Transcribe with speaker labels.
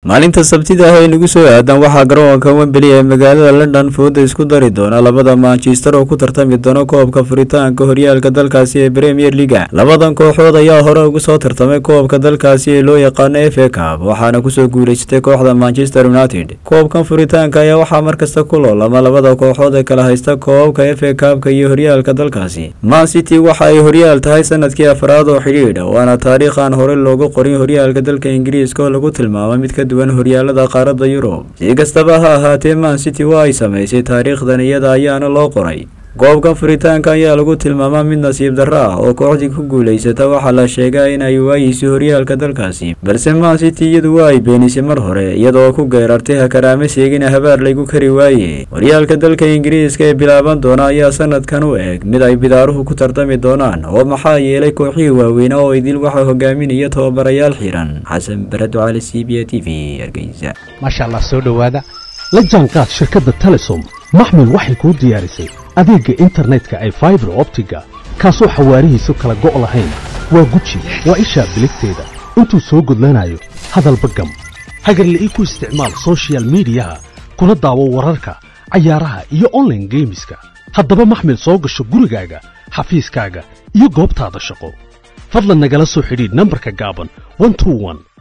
Speaker 1: maalinta sabtida ah ee nagu soo aadan waxaa garoonka wembeli ee magaalada london fooda isku dari doona labada manchester oo ku tartami doona koobka furitaanka horyaalka dalkaasi ee premier leaga labadan kooxood ayaa hore ugu soo tartamay koobka dalkaasi ee loo yaqaano f a cab waxaana kusoo guuleysatay kooxda manchester united koobkan furitaanka ayaa waxaa markasta ku loolama labada kooxood ee kala haysta koobabka f a cabka iyo horyaalka dalkaasi man city waxa ay horyaal tahay sanadkii afraad oo xidhiidha waana taariikh aan hore loogu qorin horyaalka dalka ingiriiska oo lagu tilmaamay mid ka duwan horyaalada qaaradda yurub si kastaba ha ahaatee man city waa ay samaysay taariikhdan iyada ayaana loo qoray koobkan furitaanka ayaa lagu tilmaamaa mid nasiib darro ah oo kooxdii ku guulaysata waxaa la sheegaa in ay waayeysay horyaalka dalkaasi balse man city iyadu waa ay beenisay mar hore iyadoo ku geerartay hakaraame seegina habaar laygu kari waaye horyaalka dalka ingiriiska ee bilaaban doona ayaa sanadkan u eg mid ay bidaaruhu ku tartami doonaan oo maxaa yeelay kooxihii waaweyn oo idil waxaa hogaaminaya tababarayaal xiran xasan barado cali c b a t v hargeysa
Speaker 2: maasha allah soo dhowaada la jaanqaad shirkadda telesom maxmil waxay kuu diyaarisay adeegga internetka ay faibar optiga kaasoo xawaarihiisu kala go' lahayn waa guji waa ishaa biligteeda intuu soo gudlanayo hadalba gam hagarla ii ku isticmaal sochial midiyaha kuna daawo wararka cayaaraha iyo onlaine geemiska haddaba maxmil soo gasho gurigaaga xafiiskaaga iyo goobtaada shaqo fadlan nagala soo xidhiidh nambarka gaaban